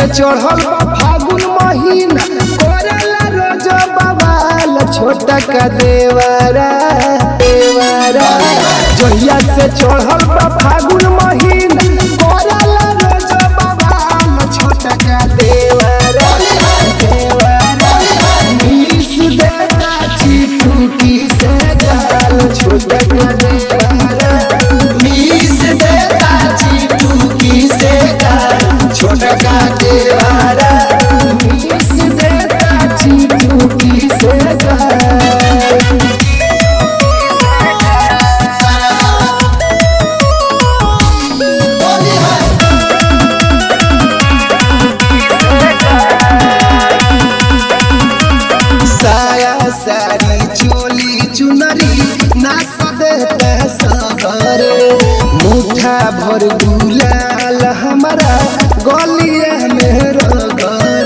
से चढ़ल बा फागुन महीना करेला रोज बवाल छोटा का देवरा देवरा जहिया से चढ़ल बा फागुन महीना करेला रोज बवाल छोटा का देवरा देवरा नीस देता चिटुकी से गाल छोटा का देवरा नीस देता चिटुकी से गाल छोटा का देवरा नीस देता चिटुकी से गाल साया साड़ी चोली चुनरी नाच देते सबर मुठा भर गुलाल हमारा गलिया में रगर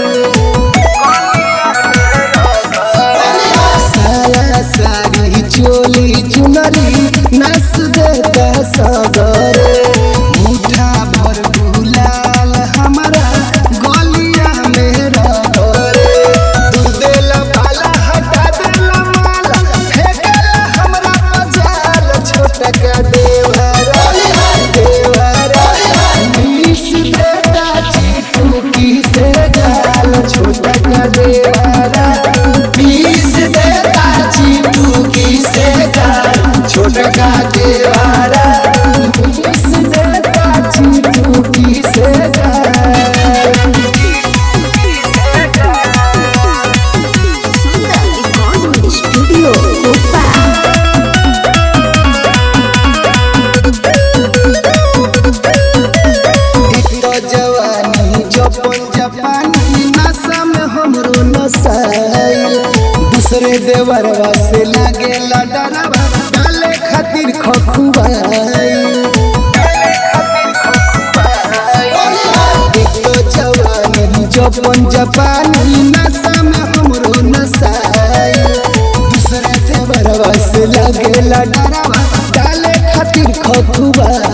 साया साड़ी चोली चुनरी नाच देते सबर मुठा भर गुलाल हमारा गलिया में रगर तू देला बाला हटा देला माला फेंकेला हमरा मजाल छोटा का देवरा देवरा नीस देता चिटुकी से गाल छोटा का देवरा नीस देता चिटुकी से गाल छोटा का देवरा नीस देता चिटुकी से गाल Sunda Recording Studio Kupa. एक तो जवानी जपन जापानी नशा में हमरो नसाइल दूसरे देवरवा से लागे डरवा डाले खातिर खखुआइल एक तो जवानी जपन जापानी नशा में हमरो नसाइल दूसरे देवरवा से लागे डरवा डाले खातिर खखुआइल